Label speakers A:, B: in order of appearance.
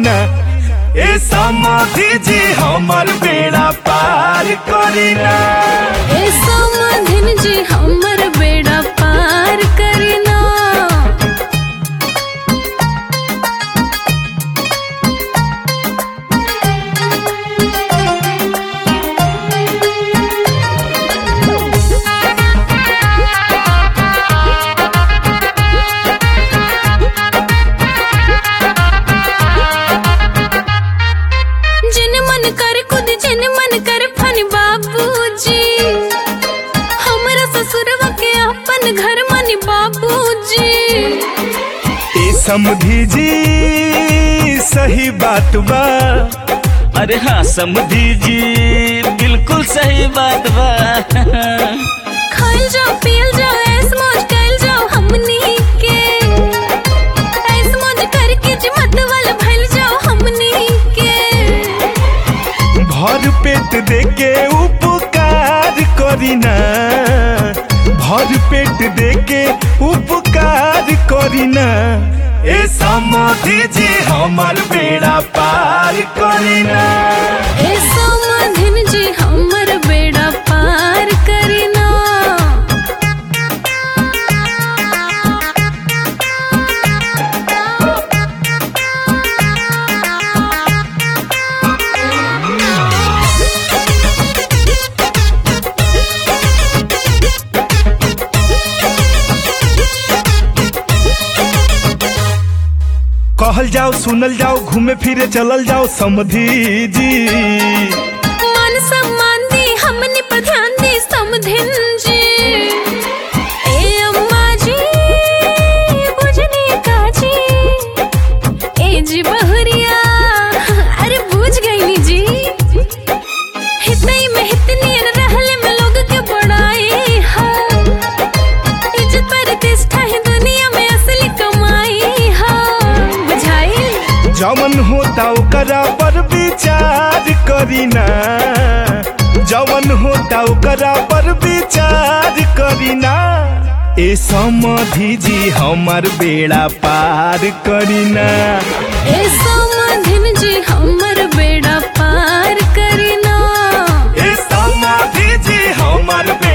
A: करीना ए समाधि जी हमर बेड़ा पार करीना
B: ए समाधिन जी हमर बेड़ा पार करना जिन मन कर खुद जिन मन कर फन बाबूजी हमरा ससुरवा के अपन घर मन बाबूजी
A: ए समधि जी सही बात बा
C: अरे हाँ समझी जी बिल्कुल सही बात बा
B: खाइल जाओ पियल जाओ ऐस मौज कैल जाओ हमनी के ऐस मौज करके जी मत वाला भइल जाओ हमनी के
A: भर पेट देके उपकार करीना भर पेट देके उपकार करीना ए समाधि जी हमर बेड़ा पार करीना
B: ए समाधिन जी हमर बेड़ा पार करना
A: कहल जाओ सुनल जाओ घूमे फिरे चलल जाओ समधि जी
B: मान सम्मान दी हमनी पर ध्यान दी समधिन जी ए अम्मा जी बुझनी का जी ए जी बहुरिया अरे बुझ गईनी जी हितई में हितनी रहले में लोग के बड़ाई है इज्जत प्रतिष्ठा है दुनिया में असली कमाई है बुझाई
A: जवन होता ओकरा पर विचार करीना जवन होता ओकरा पर विचार करीना ए समधि जी हमर बेड़ा पार करीना
B: ए समाधिन जी हमर बेड़ा पार करना
A: ए समाधि जी हमर